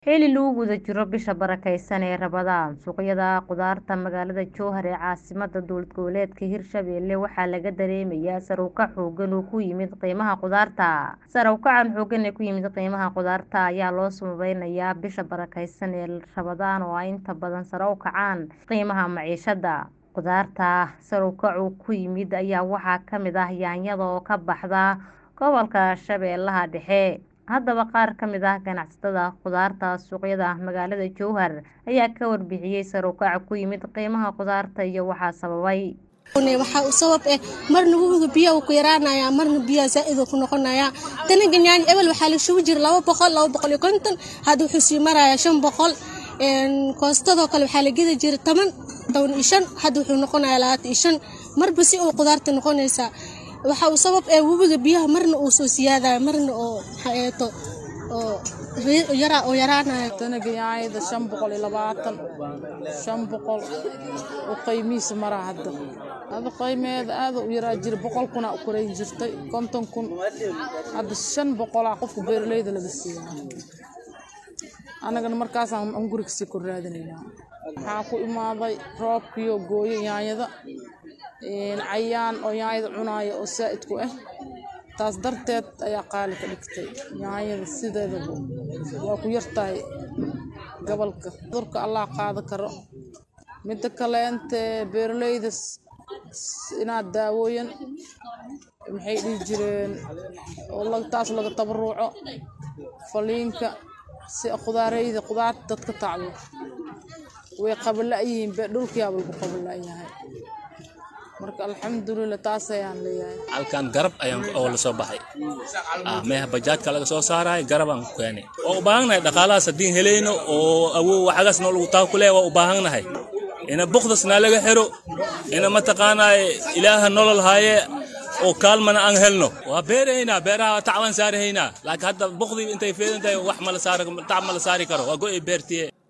xili lagu guda jiro bisha barakeysan ee rabadaan suuqyada khudaarta magaalada jowhar ee caasimada dowlad goboleedka hirshabelle waxaa laga dareemayaa sare u kac xoogan oo ku yimid qiimaha khudaarta sare u kacan xoogan ee ku yimid qiimaha khudaarta ayaa loo sababeynayaa bisha barakeysan ee rabadaan oo ay inta badan sare u kacaan qiimaha maciishada khudaarta sare u kacu ku yimid ayaa waxaa kamid ah yaanyada oo ka baxda gobolka shabeellaha dhexe haddaba qaar ka mid ah ganacsatada khudaarta suuqyada magaalada jowhar ayaa ka warbixiyey sare u kaca ku yimid qiimaha khudaarta iyo waxaa sababay waxaa u sabab eh marna wuga biya uu ku yaraanaya marna biya zaaid uu ku noqonaya danaga nyaany ebel waxaa la shubi jira laba boqol laba boqol iyo konton hadda wuxuu sii maraya shan boqol koostadoo kale waxaa la gedi jira toban toban iyo shan hadda wuxuu noqonaya labaatan iyo shan marba si uu khudaarta noqonaysaa waxa uu sabab ee webiga biyaha marna uu soo siyaadaya marna oo maxaeeto oo yara oo yaraanaya danaga yaanyada shan boqol iyo labaatan shan boqol u qiimihiisa maraa hadda hadda qiimeeda aada u yaraa jira boqol kuna u korayn jirtay konton kun hadda shan boqolaa qofka beeraleyda laga siiyaa annagana markaasaan an guriga sii kor raadinaynaa waxaa ku imaaday roobkiyo gooyo yaanyada cayaan oo yaanyada cunaaya oo saa'id ku ah taas darteed ayaa qaali ka dhigtay yaanyada sideedaba waa ku yartahay gobolka cudurka allah qaada karo midda kaleente beeraleyda inaad daawooyan maxay dhihi jireen oo taas laga tabaruuco faliinka si khudaareyda khudaarta dadka tacdo way qabala'yihiin be dhulkiyaaba lagu qabala'yahay marka alxamdulilah taas ayaan leeyahay halkan garab ayaan oo la soo baxay meeha bajaajka laga soo saaraay garabaan ku keenay waa u baahannahay dhaqaalahaas haddiin helayno oo awow waxagaasna lagu taakule waa u baahannahay ina bukdasna laga xiro ina mataqaanaa ilaaha nolol haaye oo kaalmana aan helno waa beerahaynaa beeraha tacbaan saarahaynaa laakiin hadda bukdii intay feedan tahay wax mala saari tac mala saari karo waa go'ay beertiye